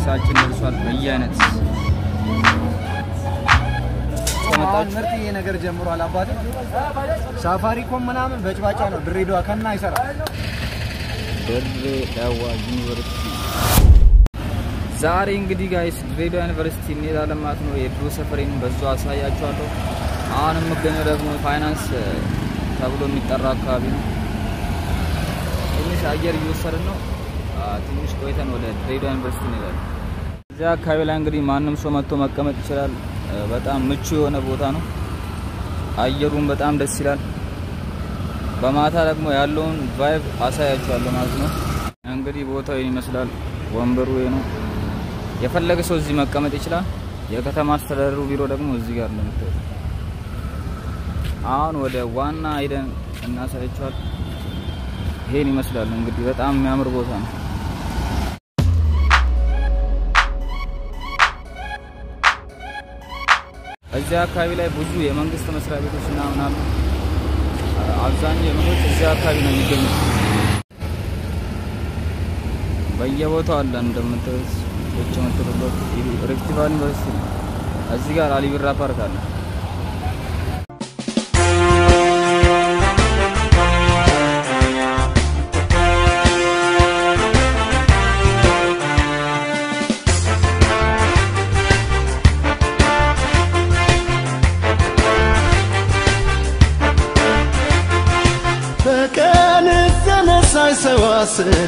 ልብሳችን ደርሷል። በየአይነት አሁን ምርጥዬ ነገር ጀምሯል። አባቴ ሳፋሪኮም ምናምን በጭባጫ ነው። ድሬዳዋ ከና አይሰራ ድሬዳዋ ዩኒቨርሲቲ ዛሬ እንግዲህ ጋይስ ድሬዳዋ ዩኒቨርሲቲ እንሄዳለን ማለት ነው። የድሮ ሰፈሬን በዛው አሳያችኋለሁ። አሁን የምገኘው ደግሞ ፋይናንስ ተብሎ የሚጠራ አካባቢ ነው። ትንሽ አየር እየወሰድን ነው። አ፣ ትንሽ ቆይተን ወደ ድሬዳዋ ዩኒቨርሲቲ እንሄዳለን። እዚያ አካባቢ ላይ እንግዲህ ማንም ሰው መጥቶ መቀመጥ ይችላል። እ፣ በጣም ምቹ የሆነ ቦታ ነው። አየሩን በጣም ደስ ይላል። በማታ ደግሞ ያለውን ቫይብ አሳያችኋለሁ ማለት ነው። እንግዲህ ቦታው ይህን ይመስላል። ወንበሩ ይሄ ነው። የፈለገ ሰው እዚህ መቀመጥ ይችላል። የከተማ አስተዳደሩ ቢሮ ደግሞ እዚህ ጋር እንደምታዩት። አሁን ወደ ዋና ሄደን እናሳያችኋል። ይሄን ይመስላል እንግዲህ በጣም የሚያምር ቦታ ነው። እዚህ አካባቢ ላይ ብዙ የመንግስት መስሪያ ቤቶች እና ምናምን አብዛኛው የመንግስት እዚህ አካባቢ ነው የሚገኙት። በየቦታው አለ እንደምታዩት ቁጭ የምትሉበት ሪፍት ቫሊ ዩኒቨርሲቲ ነው። እዚህ ጋር አሊቢራ ፓርክ አለ። በቀን ተነሳይ ሰው አስሬ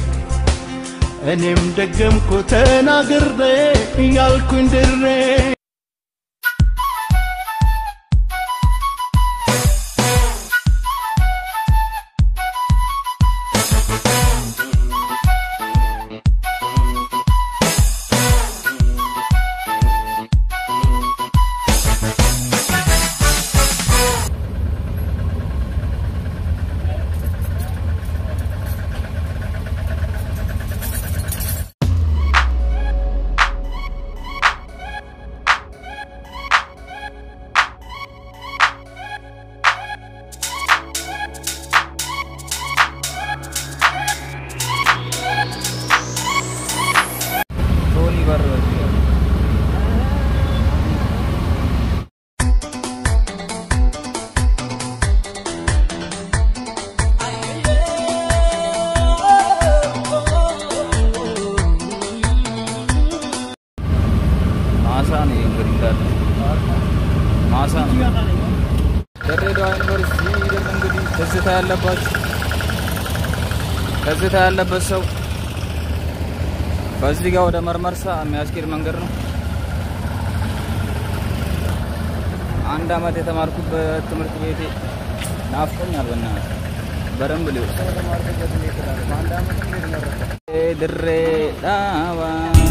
እኔም ደገምኩ ተናግሬ እያልኩኝ ድሬ ቶኒ በር በዚህ ጋር ማሳ ነው ይሄ እንግዲህ እንዳለ ማሳ ነው። ድሬዳዋ ዩኒቨርሲቲ ሄደን እንግዲህ ትዝታ ያለባችሁ ትዝታ ያለበት ሰው በዚህ ጋር ወደ መርመርሳ የሚያስኬድ መንገድ ነው። አንድ አመት የተማርኩበት ትምህርት ቤቴ ናፍቆኛል። በእናትህ በደንብ ሊሆን ድሬዳዋ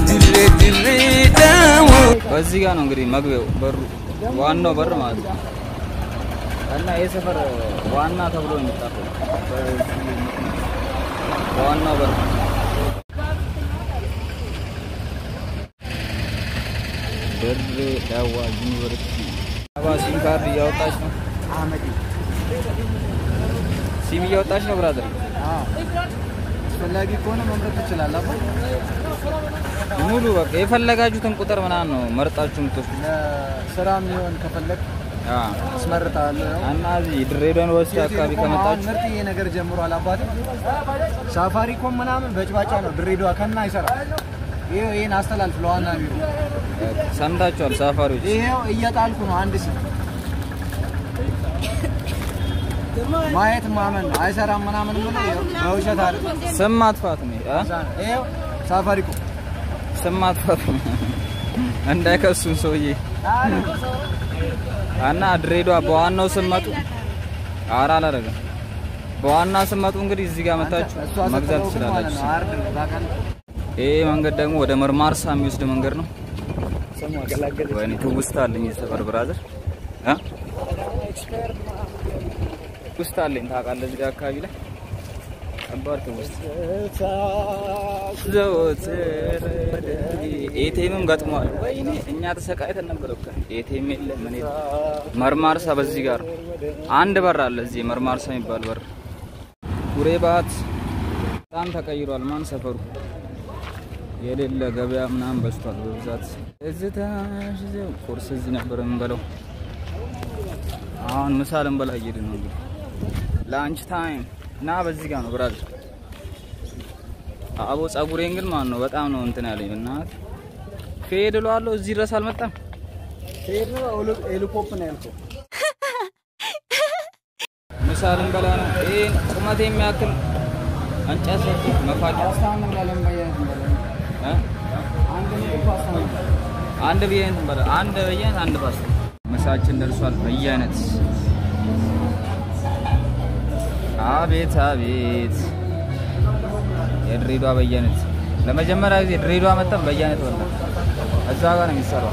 በዚህ ጋር ነው እንግዲህ መግቢያው በሩ ዋናው በር ማለት ነው። እና ይህ ሰፈር ዋና ተብሎ ነው የሚጠራው በዚህ ምክንያት ዋናው በር ድሬዳዋ ዩኒቨርሲቲ አባ ሲም ካርድ እያወጣች ነው። አህመድ ሲም እያወጣች ነው ብራዘር። አስፈላጊ ከሆነ መምረጥ ትችላለህ። አባ ሙሉ በቃ የፈለጋችሁትን ቁጥር ምናምን ነው መርጣችሁ የምትወስዱት። ለስራ የሚሆን ከፈለግ አ አስመርጣለሁ። ያው እና እዚህ ድሬዳዋ ዩኒቨርሲቲ አካባቢ ቴሌኮም አሁን ከመጣችሁ ምርጥዬ ነገር ጀምሯል። አባቴ ሳፋሪኮም ምናምን በጭባጫ ነው። ድሬዳዋ ከና አይሰራ። ይሄው ይሄን አስተላልፍ ለዋና ቢሮ። ሰምታችኋል ሳፋሪዎች። ይሄው እየጣልኩ ነው። አንድ ስም ማየት ማመን ነው። አይሰራም ምናምን ብሎ ይኸው በውሸት አለ። ስም ማጥፋት ነው አ ይሄው ሳፋሪኮም ስም ማጥፋት ነው እንዳይከሱን ሰውዬ እና ድሬዳዋ በዋናው ስመጡ አራ አላደረገም። በዋና ስመጡ እንግዲህ እዚህ ጋር መታችሁ እሷ መግዛት ስትለው ግን ማለት ትችላላችሁ። ነው። አርድ ነው ታውቃለህ። ይሄ መንገድ ደግሞ ወደ መርማርሳ የሚወስድ መንገድ ነው። ወይኔ ትውስታ አለኝ የሰፈር ብራዘር እ ትውስታ አለኝ ታውቃለህ፣ እዚህ ጋር አካባቢ ላይ ከባድ ትውስታ ዘወትር ኤቲኤምም ገጥሟል። ወይኔ እኛ ተሰቃይተን ነበር እኮ ኤቲኤም የለ ምን የለ። መርማርሳ በዚህ ጋር ነው። አንድ በር አለ እዚህ መርማርሳ የሚባል በር። ጉሬ ባት በጣም ተቀይሯል። ማን ሰፈሩ የሌለ ገበያ ምናምን በዝቷል በብዛት። እዚህ ትናንሽ እዚህ ቁርስ እዚህ ነበር የምንበለው። አሁን ምሳ ልንበላ እየሄድን ነው እንግዲህ ላንች ታይም እና በዚህ ጋር ነው ብራል አቦ ጸጉሬን ግን ማን ነው በጣም ነው እንትን ያለኝ እናት ፌድ እለዋለሁ እዚህ ድረስ አልመጣም። ሄድ ነው ኤሊኮፕ ነው ያልከው። ምሳ ልንበላ ነው። ይሄን ቁመት የሚያክል እንጨት ሰጥቶ መፋቂያ ፓስታውን እንበላለን በየአይነት እንበላለን። እ? አንድ ምግብ ፓስታ ነው። አንድ በየአይነት እንበላ አንድ በየአይነት አንድ ፓስታ። ምሳችን ደርሷል። በየአይነት አቤት አቤት የድሬዳዋ በየአይነት ለመጀመሪያ ጊዜ ድሬዳዋ መጣን በየአይነት በላ እዛ ጋር ነው የሚሰራው።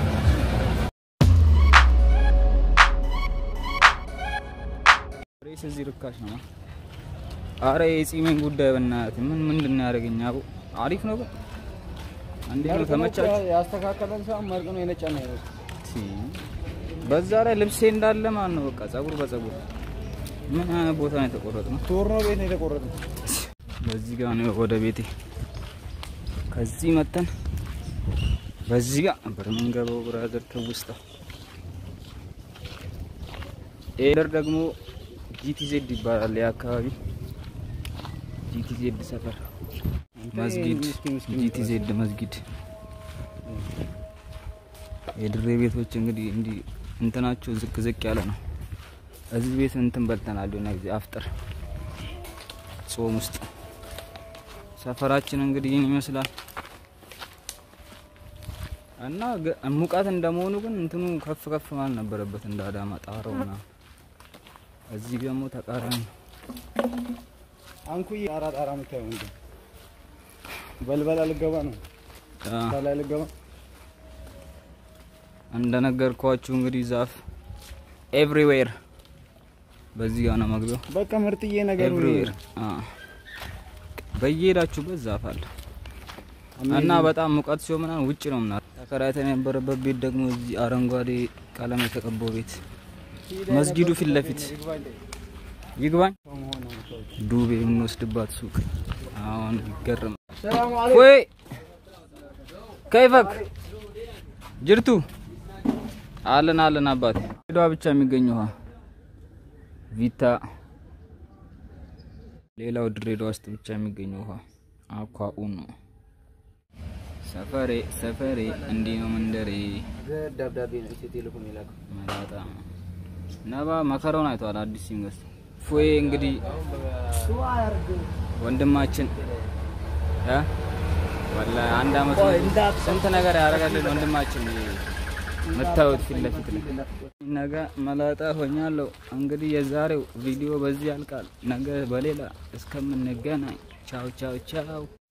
ሬስ እዚህ ርካሽ ነው። አረ የጺሜን ጉዳይ በእናትህ ምን ምንድን ነው ያደረገኝ? አቡ አሪፍ ነው ግን እንዴት ነው ተመቻችሁ? ያስተካከለን ሰው መርቅ ነው የነጨ ነው ያለው። ሲ በዛ ላይ ልብሴ እንዳለ ማን ነው በቃ ጸጉር በጸጉር ምን አይነት ቦታ ነው የተቆረጥ ነው? ቶርኖ ቤት ነው የተቆረጠው። በዚህ ጋር ነው ወደ ቤቴ። ከዚህ መተን በዚህ ጋር ነበር የምንገባው። ብራዘር ትውስታ ኤደር ደግሞ ጂቲዜድ ይባላል የአካባቢ ጂቲዜድ ሰፈር መስጊድ ምስኪን ምስኪን ጂቲዜድ መስጊድ የድሬ ቤቶች እንግዲህ እንዲህ እንትናቸው ዝቅ ዝቅ ያለ ነው። እዚህ ቤት እንትን በልተናል የሆነ ጊዜ አፍጥር ጾም ውስጥ ሰፈራችን እንግዲህ ይህን ይመስላል እና ገ- ሙቀት እንደመሆኑ ግን እንትኑ ከፍ ከፍ ማለት ነበረበት እንደ አዳማ ጣራው ምናምን። እዚህ ደግሞ ተቃራኒ ነው። አንኩዬ ጣራ ጣራ የምታየው እንዴ? በልበላ ልገባ ነው አ፣ ላይ ልገባ እንደነገርኳችሁ እንግዲህ ዛፍ ኤቭሪዌር በዚህ ጋር ነው መግቢያው። በቃ ምርጥዬ ነገር ኤቭሪዌር በየሄዳችሁበት ዛፍ አለ እና በጣም ሙቀት ሲሆን ምናምን ውጭ ነው ምናምን። ተከራይተን የነበረበት ቤት ደግሞ እዚህ አረንጓዴ ቀለም የተቀባው ቤት መስጊዱ ፊት ለፊት ይግባኝ ዱቤ የምንወስድባት ሱቅ አሁን ይገርም ሰላም አለይኩም። ወይ ከይፈክ ጅርቱ አለን አለን አባቴ ሄዷ ብቻ የሚገኝ ውሃ ቪታ ሌላው ድሬዳዋ ውስጥ ብቻ የሚገኝ ውሃ አኳኡን ነው። ሰፈሬ ሰፈሬ እንዲህ ነው መንደሬ ደብዳቤ ነው ኢትዮ ቴሌኮም የላከው። መላጣ ነባ መከራውን አይተዋል። አዲስ ሲንገስ ፎዬ እንግዲህ ወንድማችን እ ወላሂ አንድ አመት ስንት ነገር ያደረጋልን ወንድማችን የምታዩት ፊት ለፊት ላይ ነገ መላጣ ሆኛለሁ። እንግዲህ የዛሬው ቪዲዮ በዚህ ያልቃል። ነገ በሌላ እስከምንገናኝ ቻው ቻው ቻው።